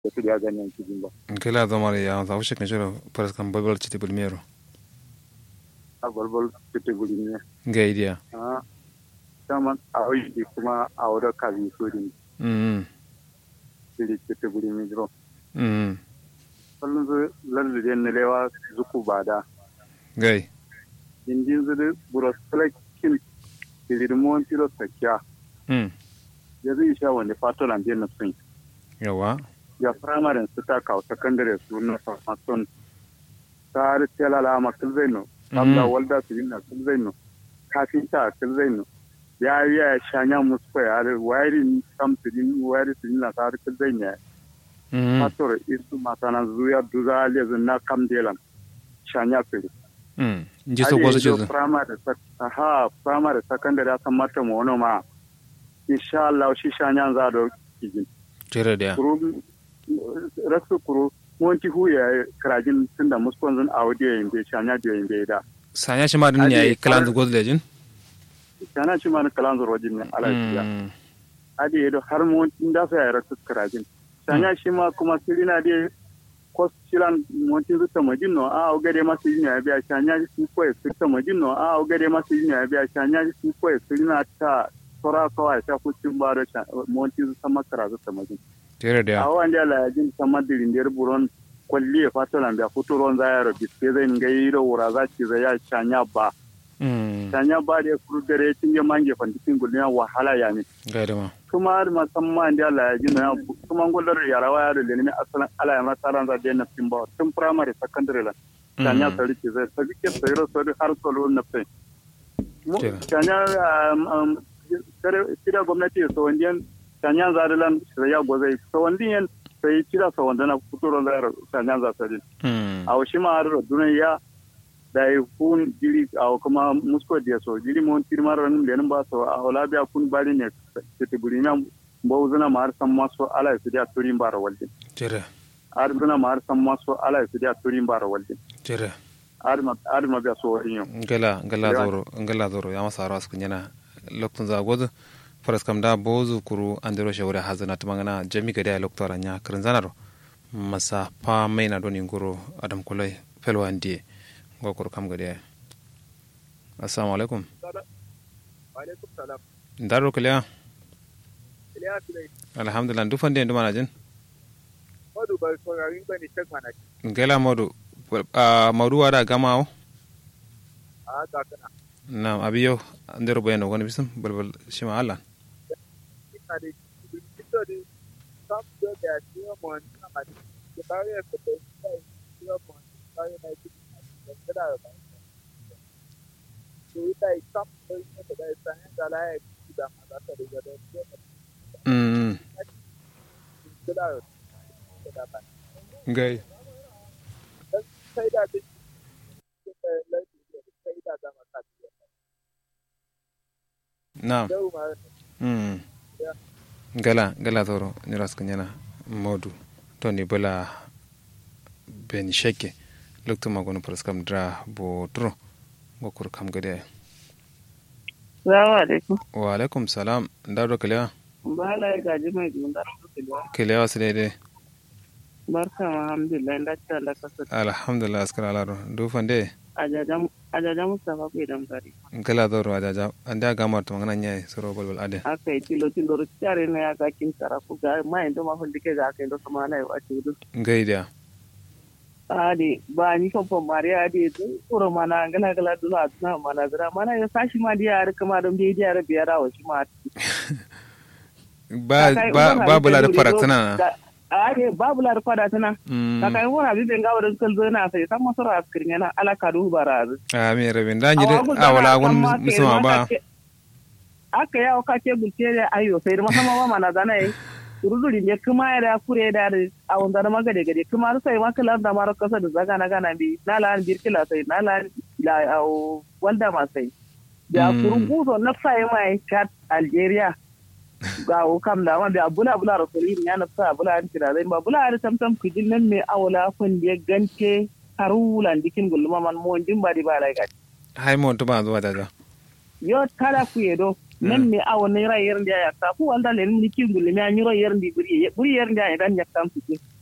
da su ya ganin cikin ba kila zama da ya za wuce kan shiro faras kan balbal citi bulmero a balbal fita guri ne ga idiya a saman a wani kuma a wadda kazi so din mm fili fita guri ne jiro mm kullum su lalluɗe na lewa zuku ba da gai indin su da buros talakin filimon tilo sakiya mm ya zai sha wani fatolan biyan na sun yawa ya firamaren su ta kawo sakandare su na farmason ta har telala ma kilzaino kabla walda su yi na kilzaino kafinta a kilzaino ya yi ya shanya musu kwa ya har wayari sam su yi wayari su yi na ta har kilzaino ya mm fator isu masana zuya duza lezu na kam delan shanya fili mm ji so gozo ce firamare ha firamare sakandare a san mata ma wani ma insha Allah shi shanya za da kijin jere da kuru rasu kuru wanti huya karajin tunda muskon zan audi yayin bai shanya da yayin bai da sanya shi ma din ne yayi kalan zu gozo lejin shana shi ma na kalan zan rojin ne alafiya adi yedo har mu wanti da sa ya rasu karajin shanya shi ma kuma sirina da kos silan wanti zuta majin no a ogade masu yin ya biya shanya shi ko ya zuta majin no a ogade masu yin ya biya shanya shi ko ya sirina ta tora kawai ta kucin ba da wanti zuta makara zuta majin jere da awan da la jin sama dirin der buron kwalli e fatolan da futuron za ya rabi sai zai ngai ro wura za ki za ya chanya ba mm chanya ba da kuru dare tin ya mange fandikin gulnya wahala ya ne gai da ma kuma har musamman da la jin na kuma gular yara wa ya da ne asalan ala ya masaran za da na timba tun primary secondary la chanya sari ki zai sai ke sai ro sai har solo na fe chanya kira gwamnati so wandiyan sanyan zarilan ya gozai sawandiyan sai kira sawandana futuro da sanyan zasari a wasu ma har duniya da yi kun jiri a kuma musko da so jiri mon tirmar ran da ba so a wala biya kun bari ne ta burina bo zuna ma har san maso ala su da turin bara walde jere har zuna ma har san maso ala su da turin bara walde jere har ma har ma biya so yin gala gala zoro gala zoro ya masa ras kunyana lokton za gozo faras kam da bozu kuru andiro shawre hazana tumangana jami gade loktora nya kirin zanaro masa pa maina doni ngoro adam kulai felwa ndie ngokoro kam gade assalamu alaikum alaikum salam ndaro kiliya iliya filai alhamdulillah du fande ndu manajin modu ba saurarin bane tak mana ngela modu a modu wada gamao a ga kana nam abiyo ndero bayano woni bisum balbal shima allah ina da kito da sam da da shi mo na ma da ba ya ko da shi mo ba ya na ki da da ba to ita sam da ina da sa ne da la ya ki da ma da ta da da mm da da da ba ngai sai da da sai da da ma ta nam da ma mm gala gala toro niras kanyana modu toni bala ben sheke lokto magono pras kam dra bo tro gokur kam gade Salamu alaikum. wa alaikum salam ndaro kelewa Ba la ya gaji mai junda da kelewa sede Barka ma alhamdulillah da ta Allah ka sa. alhamdulillah askara alaro du fande Ajaja ajaja Mustafa ko idan bari. gala toro ajaja anda gamar to ngana nyai soro bolbol ade Aka yi tilo tilo ro tare na ya ga kin tara ko ga mai ndo ma hulli ke ga kai ndo sama na wa ci du. ngai dia Ade ba ni kan fa Maria ade du kuro mana gala gala du na na mana zira mana ya sashi ma dia har kama don bai dia ra biya rawo shi ma. ba ba ba bula da faraktana na Ade babu la fada tana. Kaka yi wani abin gawa da suka zo na sai san masu ra askirin yana alaka du barazu. ami rabin da nyire awala gon musuma ba aka yawo ka ke gulce da ayo sai da musamman ma mana zana yi ruduri ne kuma ya da kure da a wanda da magade gade kuma sai ma kala da mara kasa da zaga na gana bi na la an birkila sai na la la walda ma sai da kurungu so na sai mai chat algeria ga o kam da ma da bula bula rasuli ya na sa bula an tira zai ba bula da tamtam kidin nan me awala kun da gante harulan dikin gulma man mo din ba di ba lai ga hay mo to ba zuwa daga yo tala ku yedo men me awo ne ra yer ndia ya ta fu wanda le ni ki ngule me anyuro yer ndi buri buri yer ndia ya dan yakam su